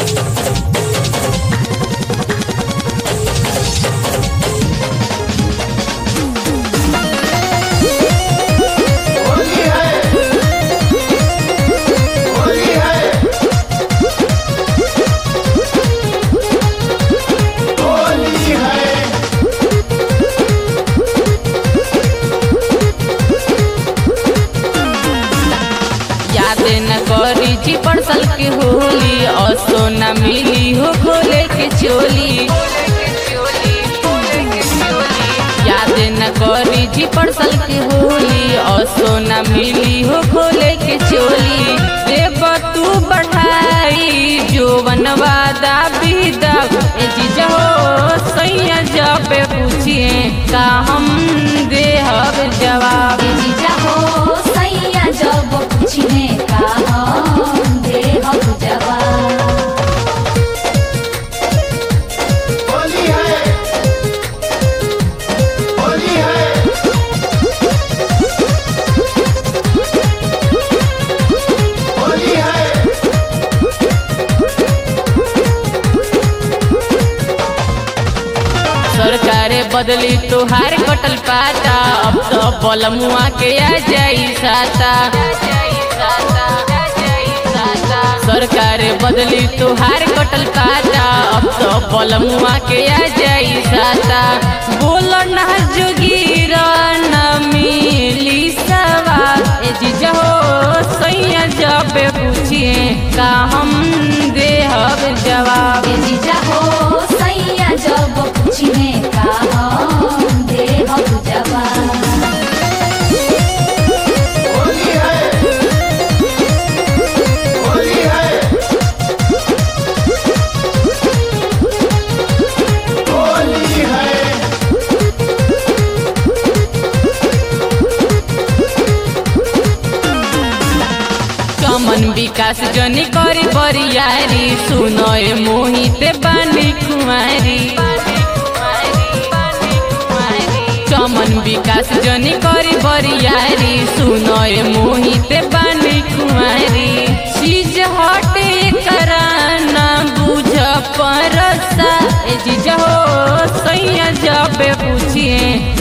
होली है होली है होली है याद न करी जी परसल के होली असो न मिली हो खोले के चोली याद न करी जी परसल के होली असो न मिली हो खोले के चोली देव तू बढ़ाई जोवन वादा विदा ए जीजा हो सैया जब पूछिए का हम देहब जवाब ए जीजा हो सैया जब पूछिने का हम देहब जवाब होली है होली है होली है सरकार बदली तोहार कटल पाता अब तो बलमुआ के आ जाई साता सरकार बदली तोहार कटल पाता अब तो बलमुआ के आ जाई साता बोल ना जोगीर न मिली सवा ए जीजा हो सैया जब पूछिए का हम देहब जवाब ए जीजा हो सैया जब पूछिने का हम देहब जवाब होली है होली है होली है चमन विकास जनी करी बरियारी सुनय मोहित बानी कुमारी चमन विकास जनी करी बरियारी सुनय मोहित बानी कुमारी चीज हटे कराना बुझ परसा ए जीजा हो सैया जब पूछिए